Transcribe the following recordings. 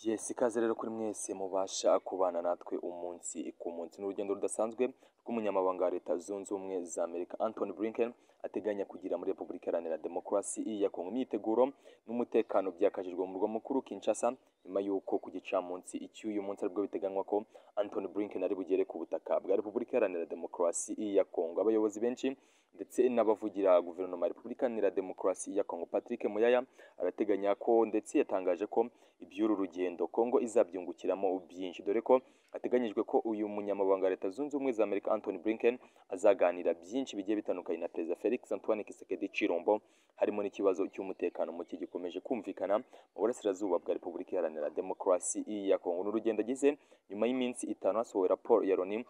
yesi ikaze rero kuri mwese mubasha kubana natwe umunsi ku munsi n'urugendo rudasanzwe rw'umunyamabanga wa leta zunze ubumwe za amerika anthony blinken ateganya kugira muri repubulika iharanira demokarasi ya kongo imyiteguro n'umutekano byakajijwe mu murwa mukuru kinshasa nyuma y'uko ku gicamunsi icy'uyu munsi aribwo biteganywa ko anthony blinken ari bugere ku butaka bwa repubulika iharanira demokarasi ya kongo abayobozi benshi ndetse n'abavugira guverinoma ya repubulika iharanira demokarasi ya kongo patrick muyaya arateganya ko ndetse yatangaje ko iby'uru rugendo kongo izabyungukiramo byinshi dore ko hateganyijwe ko uyu munyamabanga wa leta zunze ubumwe za amerika anthony blinken azaganira byinshi bigiye bitandukanye na perezida felix antoine kisekedi cirombo harimo n'ikibazo cy'umutekano muke gikomeje kumvikana mu burasirazuba bwa repubulika iharanira demokarasi ya kongo n'urugendo agize nyuma y'iminsi itanu hasohowe raporo ya loni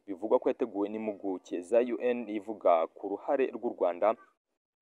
bivugwa ko yateguwe n'impuguke za un ivuga ku ruhare rw'u rwanda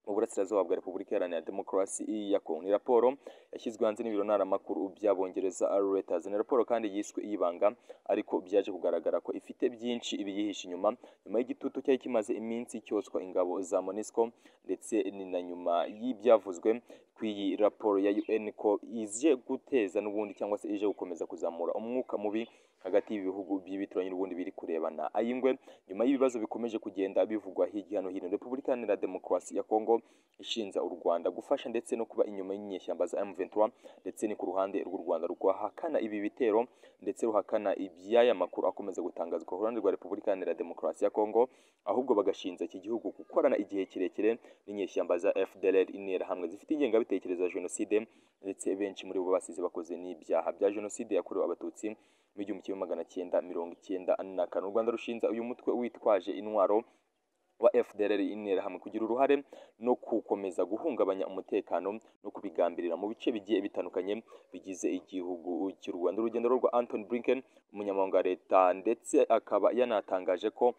mu burasirazuba bwa repubulika iharanira demokarasi ya kongo ni raporo yashyizwe hanze n'ibiro ntaramakuru by'abongereza reuters ni raporo kandi yiswe iy'ibanga ariko byaje kugaragara ko ifite byinshi ibiyihishe inyuma nyuma y'igitutu cyari kimaze iminsi cyoswa ingabo za monisco ndetse ni na nyuma y'ibyavuzwe ku iyi raporo ya un ko ije guteza n'ubundi cyangwa se ije gukomeza kuzamura umwuka mubi hagati y'ibihugu by'ibituranye n'ubundi biri kurebana ayingwe nyuma y'ibibazo bikomeje kugenda bivugwa hirya no hino repubulika iharanira demokarasi ya kongo ishinja u Rwanda gufasha ndetse no kuba inyuma y'inyeshyamba za M23 ndetse ni ku ruhande rw'u Rwanda rwahakana ibi bitero ndetse ruhakana iby'aya makuru akomeza gutangazwa ku ruhande rwa Repubulika Iharanira Demokarasi ya Kongo ahubwo bagashinja iki gihugu gukorana igihe kirekire n'inyeshyamba za FDLR interahamwe zifite ingengabitekerezo ya jenoside ndetse benshi muri bo basize bakoze n'ibyaha bya jenoside yakorewe abatutsi mu gihumbi kimwe magana cyenda mirongo icyenda na kane u Rwanda rushinja uyu mutwe witwaje intwaro wa FDLR interahamwe kugira uruhare no gukomeza guhungabanya umutekano no kubigambirira mu bice bigiye bitandukanye bigize igihugu cy'u Rwanda urugendo rwa Anthony Blinken umunyamabanga wa leta ndetse akaba yanatangaje ko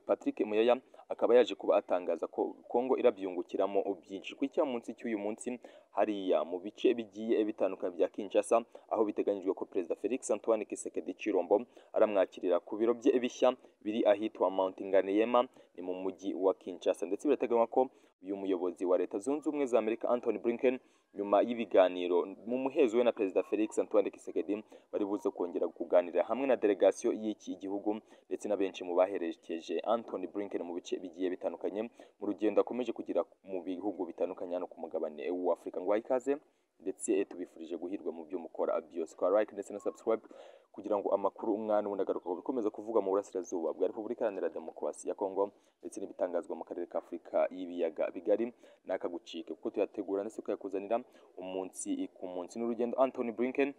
Patrick Muyaya akaba yaje kuba atangaza ko Kongo irabyungukiramo byinshi ku munsi cy'uyu munsi hariya mu bice bigiye bitandukanye bya Kinshasa aho biteganyijwe ko Perezida Felix Antoine Kisekedi Chirombo aramwakirira ku biro bye bishya biri ahitwa Mount Nganyema ni mu mujyi wa Kinshasa ndetse birateganywa ko uyu muyobozi wa leta zunze ubumwe za Amerika Anthony Blinken nyuma y'ibiganiro mu muhezo we na Perezida Felix Antoine Kisekedi bari buze kongera kuganira hamwe na delegasiyo y'iki gihugu ndetse na benshi mu baherekeje Anthony Blinken mu bice bigiye bitandukanye mu rugendo akomeje kugira mu bihugu bitandukanye hano ku mugabane w'Afurika ngo ikaze ndetse tubifurije guhirwa mu byo mukora byose kwa like ndetse na subscribe kugira ngo amakuru umwana ubundi agaruka bikomeza kuvuga mu burasirazuba bwa Repubulika Iharanira Demokarasi ya Kongo ndetse n'ibitangazwa mu karere ka Afurika y'ibiyaga bigari n'akagucike kuko tuyategura ndetse tukayakuzanira umunsi ku munsi n'urugendo Anthony Blinken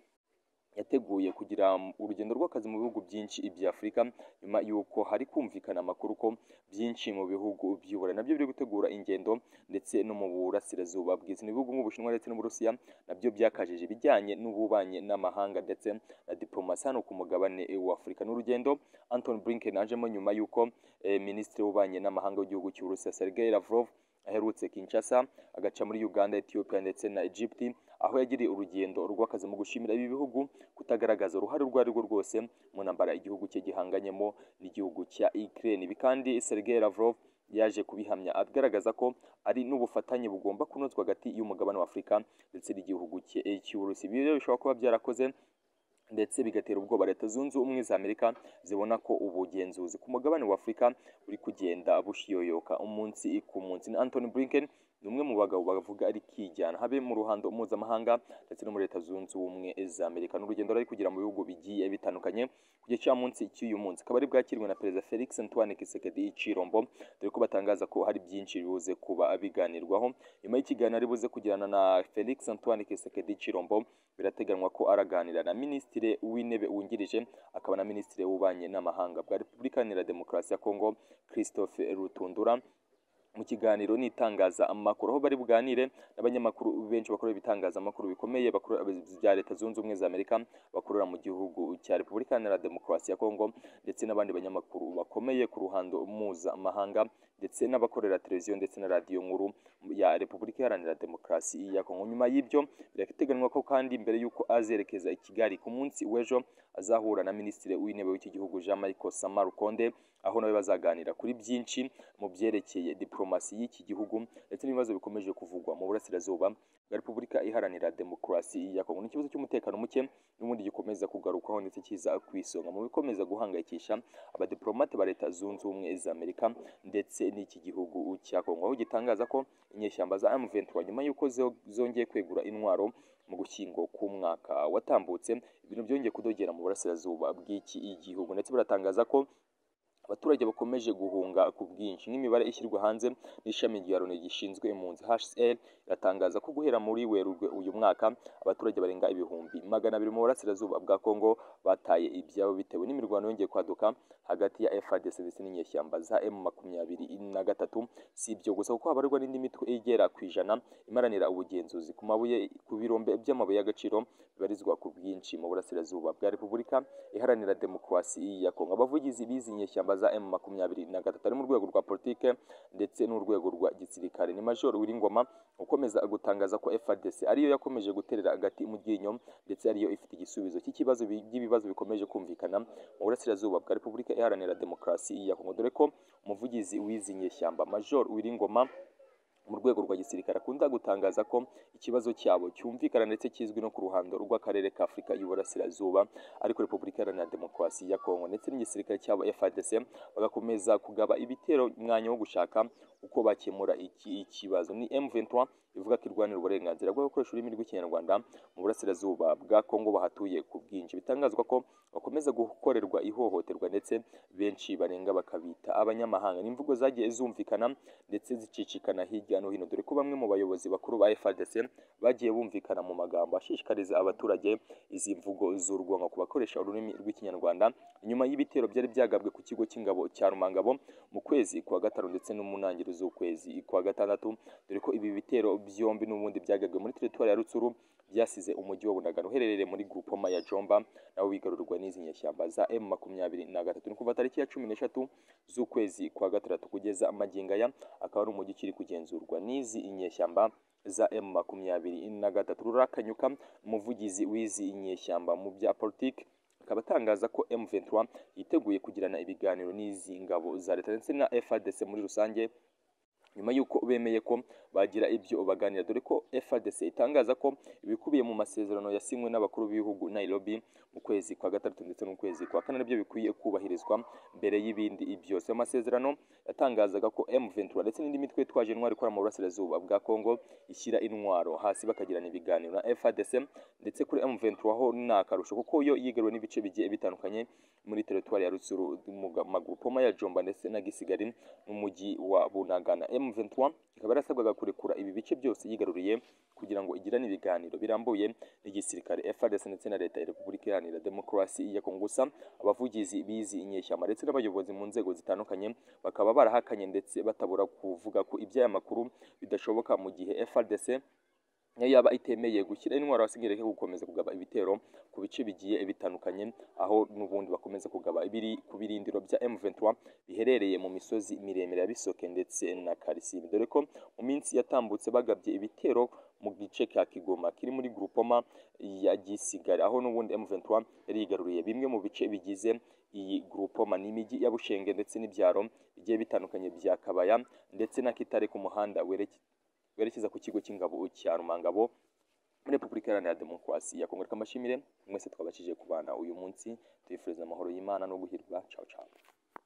yateguye kugira urugendo rw'akazi mu bihugu byinshi bya Afurika nyuma y'uko hari kumvikana amakuru ko byinshi mu bihugu by'uburayi nabyo biri gutegura ingendo ndetse no mu burasirazuba bwiza ibihugu nk'ubushinwa ndetse n'uburusiya nabyo byakajije ibijyanye n'ububanyi n'amahanga ndetse na diplomasi hano ku mugabane w'Afurika n'urugendo Anton Blinken ajemo nyuma y'uko eh, minisitiri w'ububanyi n'amahanga w'igihugu cy'Uburusiya Sergei Lavrov aherutse Kinshasa agaca muri Uganda, Ethiopia ndetse na Egypt aho yagiriye urugendo rw'akazi mu gushimira ibi bihugu kutagaragaza uruhare urwo ari rwo rwose mu ntambara igihugu cye gihanganyemo n'igihugu cya Ukraine ibi kandi Sergei Lavrov yaje kubihamya agaragaza ko ari n'ubufatanye bugomba kunozwa hagati y'umugabane wa Afurika ndetse n'igihugu cye cy'Uburusiya ibi rero bishobora kuba byarakoze ndetse bigatera ubwoba leta zunze ubumwe za amerika zibona ko ubugenzuzi ku mugabane wa afurika buri kugenda bushiyoyoka umunsi ku munsi ni anthony blinken ni umwe mu bagabo bavuga ari kijyana habe mu ruhando mpuzamahanga ndetse no muri leta zunze ubumwe za amerika n'urugendo rari kugira mu bihugu bigiye bitandukanye ku gicamunsi cy'uyu munsi akaba ari bwakirwe na perezida felix antoine kisekedi cirombo dore ko batangaza ko hari byinshi bibuze kuba biganirwaho nyuma y'ikiganiro ari buze kugirana na felix antoine kisekedi cirombo birateganywa ko araganira na minisitiri w'intebe wungirije akaba na minisitiri w'ububanyi n'amahanga bwa repubulika iharanira demokarasi ya kongo christophe rutundura mu kiganiro n'itangaza amakuru aho bari buganire n'abanyamakuru benshi bakorera ibitangazamakuru bikomeye bya leta zunze ubumwe za amerika bakorera mu gihugu cya repubulika iharanira demokarasi ya kongo ndetse n'abandi banyamakuru bakomeye ku ruhando mpuzamahanga ndetse n'abakorera televiziyo ndetse na radiyo nkuru ya repubulika iharanira demokarasi ya kongo nyuma y'ibyo birateganywa ko kandi mbere y'uko azerekeza i kigali ku munsi w'ejo azahura na minisitiri w'intebe w'iki gihugu jean marc samarukonde aho nawe bazaganira kuri byinshi mu byerekeye diporomasi y'iki gihugu ndetse n'ibibazo bikomeje kuvugwa mu burasirazuba bwa repubulika iharanira demokarasi ya kongo ni ikibazo cy'umutekano muke n'ubundi gikomeza kugarukwaho ndetse kiza ku isonga mu bikomeza guhangayikisha abadiplomate ba leta zunze ubumwe z'amerika ndetse n'iki gihugu cya kongo aho gitangaza ko inyeshyamba za M23 nyuma y'uko zongeye kwegura intwaro mu gushyingo k'umwaka watambutse ibintu byongeye kudogera mu burasirazuba bw'iki igihugu ndetse baratangaza ko abaturage bakomeje guhunga ku bwinshi n'imibare ishyirwa hanze n'ishami rya loni gishinzwe impunzi hcr iratangaza ko guhera muri werurwe uyu mwaka abaturage barenga ibihumbi magana abiri mu burasirazuba bwa kongo bataye ibyabo bitewe n'imirwano yongeye kwaduka hagati ya frdc ndetse n'inyeshyamba za m makumyabiri na gatatu si ibyo gusa kuko habarwa n'indi mitwe igera ku ijana imaranira ubugenzuzi ku mabuye ku birombe by'amabuye y'agaciro bibarizwa ku bwinshi mu burasirazuba bwa repubulika iharanira demokarasi ya kongo abavugizi b'izi nyeshyamba za M makumyabiri na gatatu ari mu rwego rwa politike ndetse n'urwego rwa gisirikare ni Major Wiringoma ukomeza gutangaza ko FARDC ariyo yakomeje guterera agati mu ryinyo ndetse ariyo ifite igisubizo cy'ikibazo by'ibibazo bikomeje kumvikana mu burasirazuba bwa Repubulika iharanira demokarasi ya Kongo dore ko umuvugizi w'izi nyeshyamba Major Wiringoma mu rwego rwa gisirikare akunda gutangaza ko ikibazo cyabo cyumvikana ndetse kizwi no ku ruhando rw'akarere ka Afurika y'Uburasirazuba ariko Repubulika Iharanira Demokarasi ya Kongo ndetse n'igisirikare cyabo FARDC bagakomeza kugaba ibitero umwanya wo gushaka uko bakemura iki ikibazo ni M23 ivuga ko irwanira uburenganzira bwo gukoresha ururimi rw'ikinyarwanda mu burasirazuba bwa Kongo bahatuye ku bwinshi bitangazwa ko bakomeza gukorerwa ihohoterwa ndetse benshi barenga bakabita abanyamahanga n'imvugo zagiye zumvikana ndetse zicicikana hirya no hino dore ko bamwe mu bayobozi bakuru ba FARDC bagiye bumvikana mu magambo ashishikariza abaturage izi mvugo z'urwonko ku bakoresha ururimi rw'ikinyarwanda nyuma y'ibitero byari byagabwe ku kigo cy'ingabo cya Rumangabo mu kwezi kwa gatanu ndetse no mu ntangiriro z'ukwezi kwa gatandatu dore ko ibi bitero byombi n'ubundi byagabwe muri teritwari ya Rutsuru byasize umujyi wa Bunagana uherereye muri Groupoma ya Jomba nawo wigarurwa n'izi nyeshyamba za M makumyabiri na gatatu ni kuva tariki ya cumi n'eshatu z'ukwezi kwa gatandatu kugeza magingo aya akaba ari umujyi ukiri kugenzurwa n'izi nyeshyamba za M makumyabiri na gatatu rurakanyuka umuvugizi w'izi nyeshyamba mu bya politiki akaba atangaza ko M23 yiteguye kugirana ibiganiro n'izi ngabo za leta ndetse na FARDC muri rusange nyuma y'uko bemeye ko bagira ibyo baganira dore ko FARDC itangaza ko ibikubiye mu masezerano yasinywe n'abakuru b'ibihugu Nairobi mu kwezi kwa gatandatu ndetse n'ukwezi kwa kane nabyo bikwiye kubahirizwa mbere y'ibindi byose amasezerano yatangazaga ko M23 ndetse n'indi mitwe yitwaje intwaro ikora mu burasirazuba bwa Kongo ishyira intwaro hasi bakagirana ibiganiro na FARDC ndetse kuri M23 ho ni akarusho kuko yo yigaruriwe n'ibice bigiye bitandukanye muri teritwari ya Rutsuru mu grupoma ya Jomba ndetse na Gisigari n'umujyi wa Bunagana M23 ikaba yarasabwaga kurekura ibi bice byose yigaruriye kugira ngo igirane ibiganiro birambuye n'igisirikare FARDC ndetse na leta ya Repubulika Iharanira Demokarasi ya Kongo gusa abavugizi bizi inyeshyamba ndetse n'abayobozi mu nzego zitandukanye bakaba barahakanye ndetse batabura kuvuga ko iby'aya makuru bidashoboka mu gihe FARDC niyo yaba itemeye gushyira intwaro hasi ngo gukomeza kugaba ibitero ku bice bigiye bitandukanye aho n'ubundi bakomeza kugaba ibiri ku birindiro bya M23 biherereye mu misozi miremire ya Bisoke ndetse na Karisimbi dore ko mu minsi yatambutse bagabye ibitero mu gice ka Kigoma kiri muri Groupoma ya Gisigari aho n'ubundi M23 yari yigaruriye bimwe mu bice bigize iyi Groupoma n'imijyi ya Bushenge ndetse n'ibyaro bigiye bitandukanye bya Kabaya ndetse na Kitare ku muhanda werekeye werekeza ku kigo cy'ingabo cya Rumangabo muri Repubulika Iharanira Demokarasi ya Kongo. Reka mbashimire mwese twabashije kubana uyu munsi, tubifuriza amahoro y'Imana no guhirwa. Ciao ciao.